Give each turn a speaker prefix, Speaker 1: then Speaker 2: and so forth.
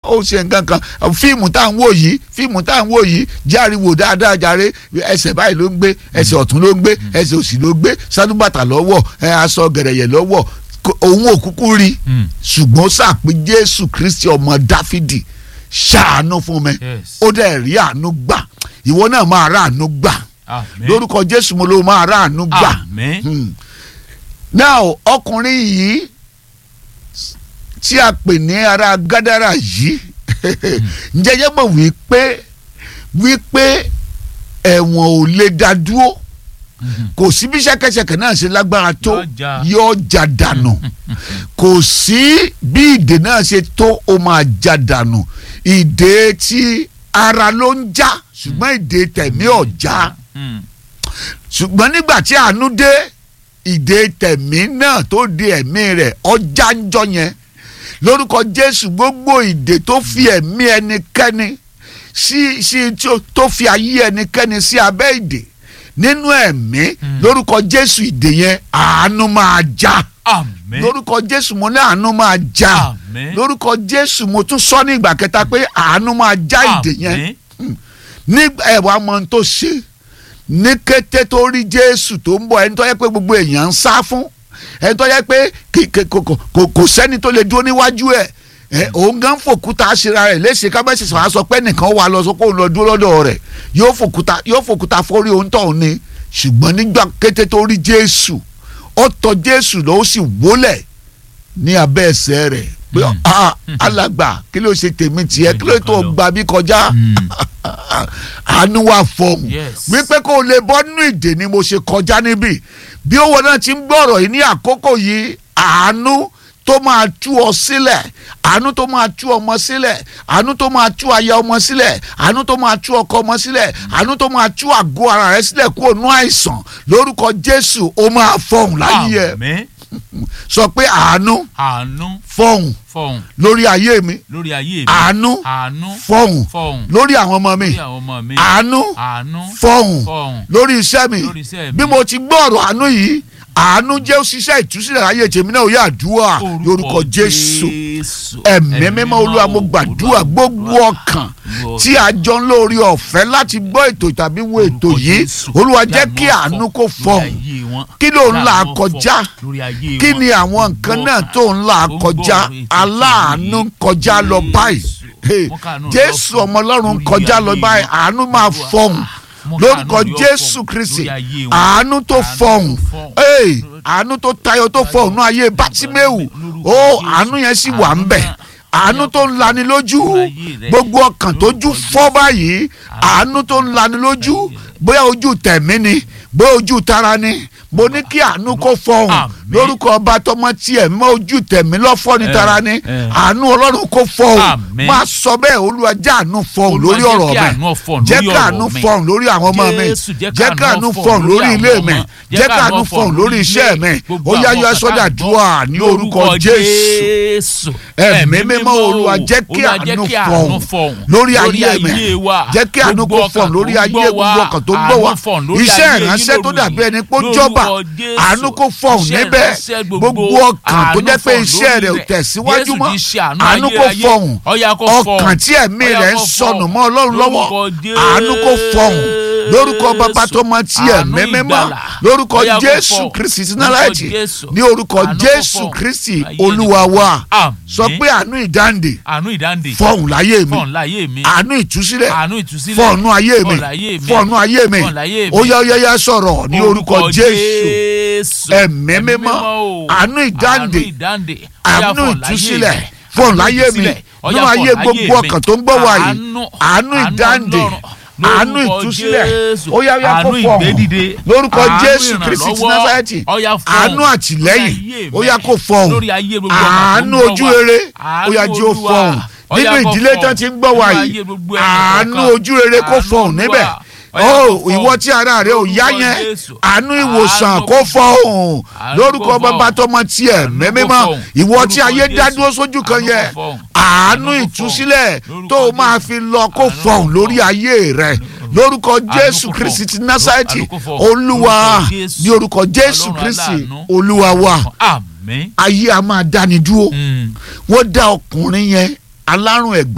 Speaker 1: ó ṣe nǹkan kan fíìmù tá à ń wò yìí fíìmù tá à ń wò yìí járiwo dáadáa jàre ẹsẹ̀ báyìí ló ń gbé ẹsẹ̀ ọ̀tún ló ń gbé ẹsẹ̀ òsì ló gbé sálúbàtà lọ́wọ́ ẹ aṣọ gẹ̀rẹ̀yẹ̀ lọ́wọ́ kò- òun ò kúkú rí
Speaker 2: Mm.
Speaker 1: ṣùgbọ́n sàpé jésù kristi ọmọ dáfídì ṣàánú fún mi
Speaker 2: Yes.
Speaker 1: ó dẹ̀ rí àánú gbà ìwọ náà máa rà àánú gbà
Speaker 2: Amen.
Speaker 1: lórúkọ jésù mo ló máa rà àánú gbà.
Speaker 2: Amen.
Speaker 1: Hmm. now ọkùnrin yìí tí a pè ní ara gádàrà yìí ǹjẹ́ yẹ́ mọ̀ wípé wípé ẹ̀wọ̀n ò lè dá dúró
Speaker 2: Mhm.
Speaker 1: kò sí bí ṣẹ̀kẹ̀ṣẹ̀kẹ̀ náà ṣe lágbára tó
Speaker 2: Yóò já.
Speaker 1: yóò já dànù kò sí bí ìdè náà ṣe tó ó máa já dànù ìdè tí ara ló ń já ṣùgbọ́n ìdè tẹ̀mí ò já
Speaker 2: Mm.
Speaker 1: ṣùgbọ́n nígbà tí àánú dé ìdè tẹ̀mí náà tó di ẹ̀mí rẹ̀ ọjà ń jọ yẹn lórúkọ jésù gbogbo ìdè tó fi ẹ̀mí ẹnikẹ́ni sí sí tí ó- tó fi ayé ẹnikẹ́ni sí abẹ́ ìdè nínú ẹ̀mí
Speaker 2: Mm.
Speaker 1: lórúkọ jésù ìdè yẹn àánú máa já
Speaker 2: Amen.
Speaker 1: lórúkọ jésù mo ní àánú máa já
Speaker 2: Amen.
Speaker 1: lórúkọ jésù mo tún sọ ní ìgbà kẹta pé àánú máa já ìdè yẹn
Speaker 2: Amen.
Speaker 1: nígbà ẹ̀wà mọ ohun tó ṣe ní kété tó rí jésù tó ń bọ̀ ẹni tó yẹ pé gbogbo èèyàn ń sá fún ẹni tó yẹ pé kì- kì- kò kò- kò kò sẹ́ni tó lè dúró níwájú ẹ̀ ẹ òun gan fòkúta ṣera rẹ̀ léṣe kábẹ́sì sọ̀rọ̀ sọ pé nìkan wà lọ sọ pé òun lọ dúró lọ́dọ̀ rẹ̀ yóò fòkúta yóò fòkúta forí ohun tó ní ṣùgbọ́n nígbà kété tó rí jésù ó tọ̀ jésù lọ ó sì wólẹ̀ ní abẹ́ ẹsẹ̀ rẹ̀ pé
Speaker 2: Mm.
Speaker 1: ah alàgbà kí ló ṣe tèmi tiẹ̀ kí ló tó gbà bí kọjá
Speaker 2: Mm.
Speaker 1: àánú wà fọhùn
Speaker 2: Yes.
Speaker 1: wípé kó o lè bọ́ nínú ìdè ni mo ṣe kọjá níbí bí owó náà ti ń gbọ́rọ̀ yìí ní àkókò yìí àánú tó máa tú ọ sílẹ̀ àánú tó máa tú ọmọ sílẹ̀ àánú tó máa tú aya ọmọ sílẹ̀ àánú tó máa tú ọkọ ọmọ sílẹ̀ àánú tó máa tú àgọ́ ara rẹ sílẹ̀ kúrò nú àìsàn lórúkọ jésù ó máa fọhùn láyé ẹ
Speaker 2: Amen.
Speaker 1: sọ pé àánú
Speaker 2: Àánú
Speaker 1: fọhùn
Speaker 2: fọhùn
Speaker 1: lórí ayé mi
Speaker 2: lórí ayé mi.
Speaker 1: àánú
Speaker 2: Àánú
Speaker 1: fọhùn
Speaker 2: fọhùn
Speaker 1: lórí àwọn ọmọ mi
Speaker 2: lórí àwọn ọmọ mi.
Speaker 1: àánú
Speaker 2: Àánú
Speaker 1: fọhùn
Speaker 2: fọhùn
Speaker 1: lórí iṣẹ́ mi
Speaker 2: lórí iṣẹ́ mi.
Speaker 1: bí mo ti gbọ́ ọ̀rọ̀ àánú yìí àánú jẹ́ òṣìṣẹ́ ìtúsílẹ̀ ayé tèmi náà ó yà àdúrà lórúkọ jésù ẹ̀mí mímọ́ olúwa mo gbàdúrà gbogbo ọkàn tí a jọ ń lórí ọ̀fẹ́ láti gbọ́ ètò tàbí wo ètò yìí olúwa jẹ́ kí àánú kó fọhùn kí ló ń là kọjá kí ni àwọn nǹkan náà tó ń là kọjá aláàánú ń kọjá lọ báyìí Hey, jésù ọmọ ọlọ́run ń kọjá lọ báyìí àánú máa fọhùn lórúkọ jésù kristi àánú tó fọhùn Hey, àánú tó tayọ tó fọhùn ní ayé bátíméwù ó àánú yẹn sì wà ń bẹ̀ àánú tó ń lani lójú gbogbo ọkàn tó jú fọ́ báyìí àánú tó ń lani lójú bóyá ojú tẹ̀mí ni bóyá ojú tara ni mo ní kí àánú kó fọhùn
Speaker 2: Àmín.
Speaker 1: lórúkọ ọba tọmọ tiẹ̀ mọ́ ojú tẹ̀mí lọ́fọ́ ní
Speaker 2: Eh,
Speaker 1: tara ni
Speaker 2: eh.
Speaker 1: àánú ọlọ́run kó fọhùn
Speaker 2: Àmín.
Speaker 1: máa sọ bẹ́ẹ̀ olúwa jẹ́ àánú fọhùn lórí ọ̀rọ̀ mi jẹ́ káàánú fọhùn lórí àwọn ọmọ mi
Speaker 2: Jésù, jẹ́
Speaker 1: jẹ́ káàánú
Speaker 2: káàánú
Speaker 1: fọhùn lórí
Speaker 2: àwọn
Speaker 1: ilé
Speaker 2: ọmọ.
Speaker 1: mi
Speaker 2: Jẹ́
Speaker 1: jẹ́ káàánú
Speaker 2: káàánú
Speaker 1: fọhùn lórí iṣẹ́ mi
Speaker 2: gbogbo
Speaker 1: ó yá
Speaker 2: àwọn
Speaker 1: yọ
Speaker 2: kàkà
Speaker 1: sọ́dà
Speaker 2: gbọ́
Speaker 1: dùà ní orúkọ jésù
Speaker 2: Jésù
Speaker 1: ẹ̀mí mímọ́ olúwa jẹ́ kí
Speaker 2: Olúwa,
Speaker 1: àánú
Speaker 2: jẹ́
Speaker 1: fọhùn lórí ayé mi
Speaker 2: wa.
Speaker 1: jẹ́ kí àánú kó
Speaker 2: Gbogbo
Speaker 1: fọhùn
Speaker 2: ọkàn
Speaker 1: lórí
Speaker 2: tó
Speaker 1: ayé
Speaker 2: gbọ́
Speaker 1: gbogbo ọkàn tó gbọ́ wa
Speaker 2: àánú fọhùn lórí
Speaker 1: iṣẹ́
Speaker 2: ayé yín
Speaker 1: ìránṣẹ́ tó
Speaker 2: lóru
Speaker 1: dàbí ẹni pé ó
Speaker 2: yìí.
Speaker 1: jọba
Speaker 2: Lórúkọ Jésù.
Speaker 1: àánú kó fọhùn
Speaker 2: Iṣẹ́
Speaker 1: níbẹ̀
Speaker 2: ìránṣẹ́
Speaker 1: gbogbo ọkàn tó jẹ́ pé
Speaker 2: àánú
Speaker 1: iṣẹ́
Speaker 2: fọhùn
Speaker 1: rẹ̀ ò
Speaker 2: lórí
Speaker 1: tẹ̀síwájú
Speaker 2: Jésù
Speaker 1: mọ́
Speaker 2: ti ṣe àánú
Speaker 1: àánú kó
Speaker 2: ayérayé.
Speaker 1: fọhùn
Speaker 2: Ọya kó fọhùn.
Speaker 1: ọkàn tí ẹ̀mí
Speaker 2: Ọya
Speaker 1: rẹ̀ ń
Speaker 2: kó
Speaker 1: sọnù
Speaker 2: fọhùn.
Speaker 1: mọ́ ọlọ́run lọ́wọ́
Speaker 2: Lórúkọ
Speaker 1: àánú kó fọhùn lórúkọ bàbá tó mọ tí
Speaker 2: Àánú
Speaker 1: ẹ̀mí mímọ́
Speaker 2: ìgbàlà.
Speaker 1: lórúkọ
Speaker 2: Ọya kó
Speaker 1: jésù
Speaker 2: fọhùn.
Speaker 1: kristi
Speaker 2: Lórúkọ
Speaker 1: sinalaiti
Speaker 2: Jésù.
Speaker 1: ní orúkọ
Speaker 2: Àánú kó
Speaker 1: jésù
Speaker 2: fọhùn.
Speaker 1: kristi
Speaker 2: Ayé
Speaker 1: olúwa wa
Speaker 2: Àmín.
Speaker 1: sọ pé àánú ìdáǹdè
Speaker 2: àánú ìdáǹdè
Speaker 1: fọhùn láyé mi
Speaker 2: fọhùn láyé mi
Speaker 1: àánú ìtúsílẹ̀
Speaker 2: àánú ìtúsílẹ̀
Speaker 1: fọ̀nù ayé mi
Speaker 2: fọhùn láyé mi
Speaker 1: fọ̀nù ayé mi
Speaker 2: fọhùn láyé mi.
Speaker 1: ó yá ó yá yá sọ̀rọ̀ ní orúkọ jésù
Speaker 2: Jésù.
Speaker 1: Ẹ̀mí mímọ́,
Speaker 2: o.
Speaker 1: àánú ìdáǹdè,
Speaker 2: àánú ìdáǹdè
Speaker 1: àánú
Speaker 2: Ọya fọhùn láyé
Speaker 1: ìtúsílẹ̀
Speaker 2: mi.
Speaker 1: fọ̀hún
Speaker 2: Àánú
Speaker 1: láyé mi
Speaker 2: ìtúsílẹ̀. Ọya
Speaker 1: nínú
Speaker 2: fọhùn
Speaker 1: ayé
Speaker 2: láyé
Speaker 1: gbogbo
Speaker 2: mi.
Speaker 1: ọkàn tó ń gbọ́ wa yìí
Speaker 2: Àánú-
Speaker 1: àánú ìdáǹdè
Speaker 2: Ọlọ́run.
Speaker 1: àánú
Speaker 2: Lórúkọ
Speaker 1: ìtúsílẹ̀
Speaker 2: Jésù.
Speaker 1: ó yá ó yá kó
Speaker 2: àánú
Speaker 1: fọ̀hún
Speaker 2: ìgbédìde
Speaker 1: lórúkọ
Speaker 2: àánú
Speaker 1: jésù kristi ti
Speaker 2: ìrànlọ́wọ́.
Speaker 1: násàrẹ́tì
Speaker 2: Ọya fọhùn.
Speaker 1: àánú àtìlẹ́yìn
Speaker 2: Lórí ayé
Speaker 1: ó yá
Speaker 2: mi.
Speaker 1: kó fọ̀hún
Speaker 2: lórí ayé gbogbo ọkàn tó ń
Speaker 1: àánú
Speaker 2: gbọ́
Speaker 1: ojú
Speaker 2: wa.
Speaker 1: rere ó
Speaker 2: Àánú
Speaker 1: yá jí ó
Speaker 2: Olúwa.
Speaker 1: fọ̀hún
Speaker 2: Ọya
Speaker 1: nínú
Speaker 2: kó
Speaker 1: ìdílé
Speaker 2: fọhùn.
Speaker 1: tán ti ń gbọ́ wa
Speaker 2: Nínú
Speaker 1: yìí
Speaker 2: ayé gbogbo ẹnì
Speaker 1: àánú
Speaker 2: kọ̀ọ̀kan.
Speaker 1: ojú rere kó
Speaker 2: Àánú
Speaker 1: fọ̀hún
Speaker 2: Olúwa.
Speaker 1: níbẹ̀
Speaker 2: Ọya
Speaker 1: ó
Speaker 2: kó fọhùn.
Speaker 1: ìwọ tí ara rẹ ò yá
Speaker 2: Lórúkọ
Speaker 1: yẹn
Speaker 2: Jésù.
Speaker 1: àánú ìwòsàn
Speaker 2: Àánú
Speaker 1: kó
Speaker 2: kó
Speaker 1: fọ̀hún
Speaker 2: Àánú
Speaker 1: lórúkọ
Speaker 2: kó
Speaker 1: bàbá
Speaker 2: fọhùn.
Speaker 1: tọmọ tiẹ̀
Speaker 2: Àánú kó
Speaker 1: mẹ́mímọ́
Speaker 2: fọhùn.
Speaker 1: ìwọ tí
Speaker 2: Lórúkọ
Speaker 1: ayé
Speaker 2: Jésù.
Speaker 1: dádúró sójú kan
Speaker 2: Àánú kó
Speaker 1: yẹn
Speaker 2: fọhùn.
Speaker 1: àánú
Speaker 2: Àánú kó
Speaker 1: ìtúsílẹ̀
Speaker 2: fọhùn.
Speaker 1: tó o
Speaker 2: Lórúkọ
Speaker 1: máa
Speaker 2: Jésù.
Speaker 1: fi lọ kó
Speaker 2: Àánú kó
Speaker 1: fọ̀hún
Speaker 2: fọhùn.
Speaker 1: lórí ayé rẹ lórúkọ jésù
Speaker 2: kó
Speaker 1: kristi
Speaker 2: fọhùn.
Speaker 1: ti násàrẹ́tì
Speaker 2: Àánú kó fọhùn.
Speaker 1: olúwa
Speaker 2: Lórúkọ Jésù.
Speaker 1: ní orúkọ jésù
Speaker 2: Ọlọ́run
Speaker 1: kristi
Speaker 2: aláàánú.
Speaker 1: olúwa wa
Speaker 2: àmín.
Speaker 1: ayé a máa dáni dúró
Speaker 2: Mm.
Speaker 1: wọ́n dá ọkùnrin yẹn alárùn ẹ̀gbá